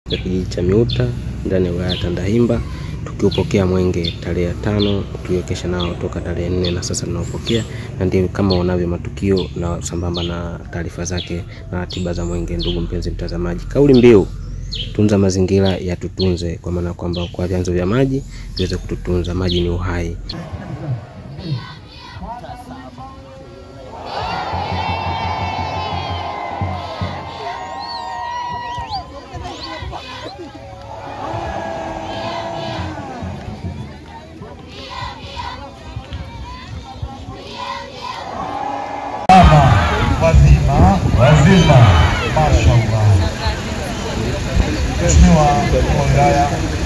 ya kijiji cha Miuta ndani ya wilaya ya Tandahimba tukiupokea mwenge tarehe ya tano tuliokesha nao toka tarehe nne na sasa tunaopokea, na ndio kama unavyo matukio na sambamba na taarifa zake na ratiba za mwenge. Ndugu mpenzi mtazamaji, kauli mbiu tunza mazingira yatutunze, kwa maana kwamba kwa vyanzo vya maji viweze kututunza. Maji ni uhai. Mama wazima wazima, mashallah. Mheshimiwa mkuu wa wilaya,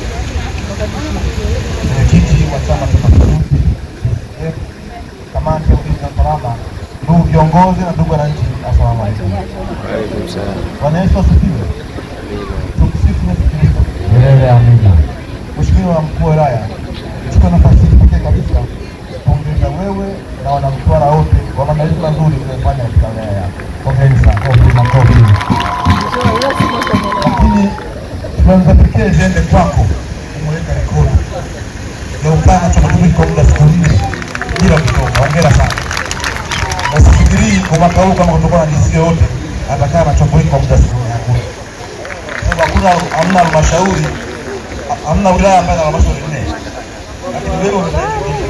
mwenyekiti wa Chama cha Mapinduzi, eh, kamati ya ulinzi na usalama, ndugu viongozi na ndugu wananchi, assalamu alaikum. Bwana Yesu asifiwe. Tumsifu Yesu Kristo. Milele amina. Mheshimiwa mkuu wa wilaya, chukua nafasi hii pekee kabisa pongeza wewe na wanamtwara wote kwa maandalizi mazuri uliyofanya katika wilaya yako. Pongezi sana, kofi makofi. Lakini tunaanza pekee ziende kwako kumweka rekodi ya upana cha matumizi kwa muda siku nne bila kutoka. Hongera sana. Na sifikirii kwa mwaka huu kama kutakuwa na DC yoyote atakaa na chombo hiki kwa muda siku nne, hakuna. Sababu hakuna hamna halmashauri hamna wilaya ambayo ina halmashauri nne, lakini wewe unahitajika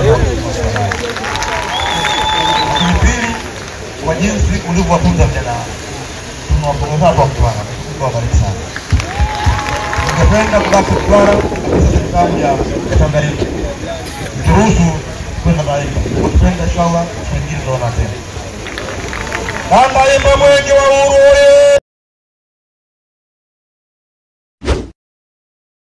lakini pili, kwa jinsi ulivyowatunza vijana wako, tunawapongeza hapa Mtwara, Mungu awabariki sana. Ningependa kubaki Mtwara katika serikali ya Tanganyika, turuhusu kwenda Tanganyika, tupenda inshallah, siku nyingine tunaona tena. Tandahimba mwenge wa uhuru